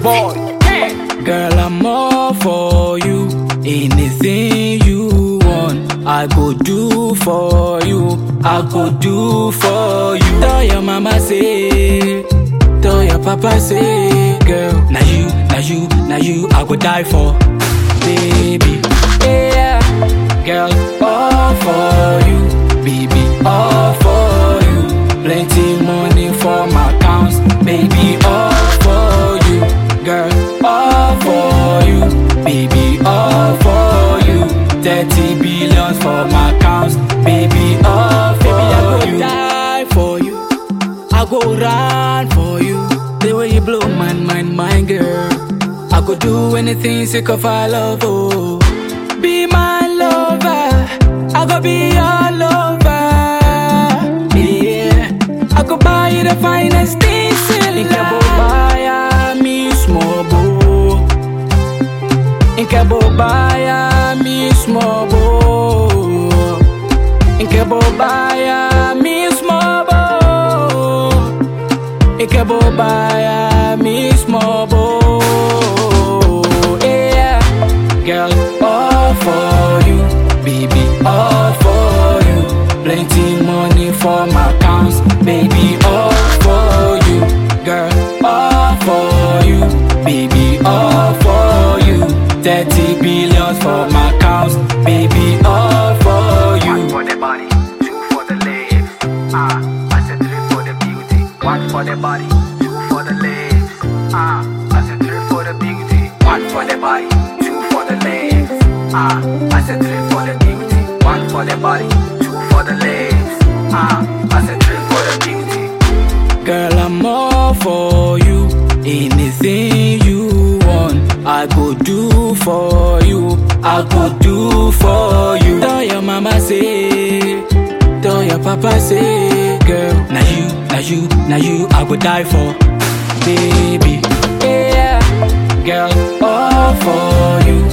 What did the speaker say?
boy. Girl, I'm all for you. Anything you want, I go do for you. I go do for you. Tell your mama say, tell your papa say, girl, now you, now you, now you, I go die for, baby. Yeah, girl, all for you, baby, all for you. Plenty money for my accounts, baby, all for you, girl, all for you, baby, all for you. 30 billions for my accounts, baby, all for baby, I go you. die for you. I go run for you. The way you blow my mind, my girl. I could do anything sick of our love, oh. Be my lover. I go be your lover. Yeah. I could buy you the finest things in life. buy me small boo. Inkebo baya mi small boo. Inkebo baya mi small boo. Inkebo baya mi small boo. Yeah, girl, all for you, baby, all for you. Plenty money for my accounts, baby, all for you, girl, all for you, baby, all for you. 30 billions for my accounts, baby, all for you. One for the body, two for the legs. Ah, I said three for the beauty. One for the body, two for the legs. Ah, I said three for the beauty. One for the body, two for the legs. Ah, I said three for the beauty. One for the body, two for the legs. Ah, I said three for the beauty. Girl, I'm all for you. Anything you want, I go do for you. I go do for you. Tell your mama say, tell your papa say, girl, now you, now you, now you, I go die for, baby. Yeah, girl, all for you.